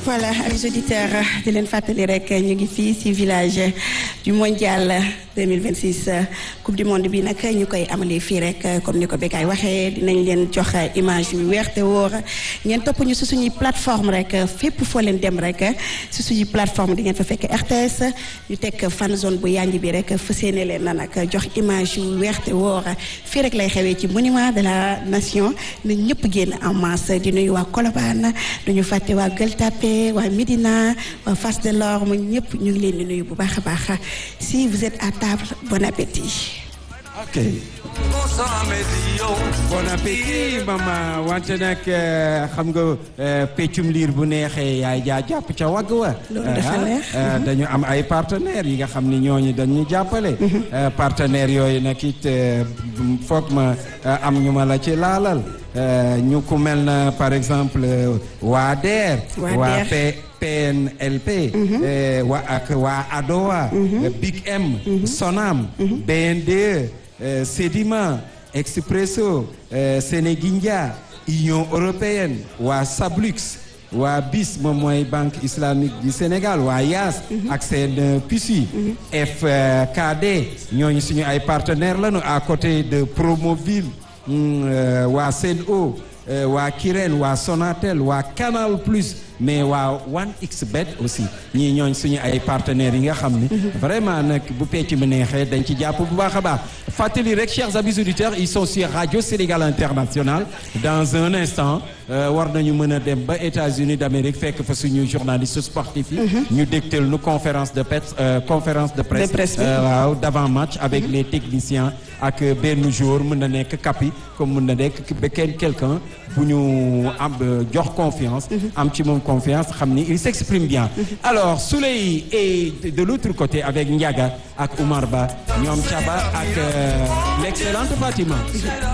voilà amis auditeurs di leen fàttali rek ñu ngi fii ci village du mondial 2026 coupe du monde bi nag ñu koy amalee fii rek comme ni ko Bécaye waxee dinañ leen jox image yu weer te wóor ngeen topp ñu ci suñuy plateforme rek fépp foo leen dem rek ci suñuy plateforme di ngeen fa fekk RTS ñu teg fan zone bu yanj bi rek fas yéene leen na nag jox image yu weer te wóor fii rek lay xewee ci monument de la nation na ñëpp génn en masse di nuyu waa Colobane duñu fàtte waa Gueule Tapée waa Médina waa Fass Delorme ñëpp ñu ngi leen di nuyu bu baax a baax si vous êtes à table bon appétit. ok. bon appétit mama wante nag xam nga peccum liir bu neexee yaay jaa jàpp ca wagg wa. loolu dafa neex. dañu am ay partenaires yi nga xam ni ñooñu dañu jàppale. partenaires yooyu nag it foog ma am ñu ma la ci laalal. ñu ku mel na par exemple waa DER. waa P PNLP. waa ak waa ADOA. Big M. Sonam. BNDE. Sedima. Expresso. Sénégindia. Union européenne. waa Sablux. waa BIS moom mooy banque islamique du Sénégal waa YAS. ak seen PUSI. FKD ñooñu suñu ay partenaires lañu à côté de Promoville. waa Sen'Eau waa Kirène waa Sonatel waa Canal Plus mais waa 1xBet aussi ñii ñooñ suñu ay partenaires yi nga xam ni vraiment nag bu pecc mi neexee dañ ci jàpp bu baax a baax fàttali rek chers amis auditeurs ils sont sur Radio Sénégal International dans un instant war nañu mën a dem ba États-Unis d'Amérique fekk fa suñu journaliste sportif yi ñu dégtal nu conférence de presse conférence de presse waaw d'avant match avec les techniciens ak benn jour mën na nekk kapi comme mën na nekk ba kenn quelqu'un bu ñu am jox confiance am ci moom confiance xam ni il s'exprime bien alors Souley est de l'autre côté avec Ndiaga ak Oumar Ba ñoom Chaba ak l'excellente Fatima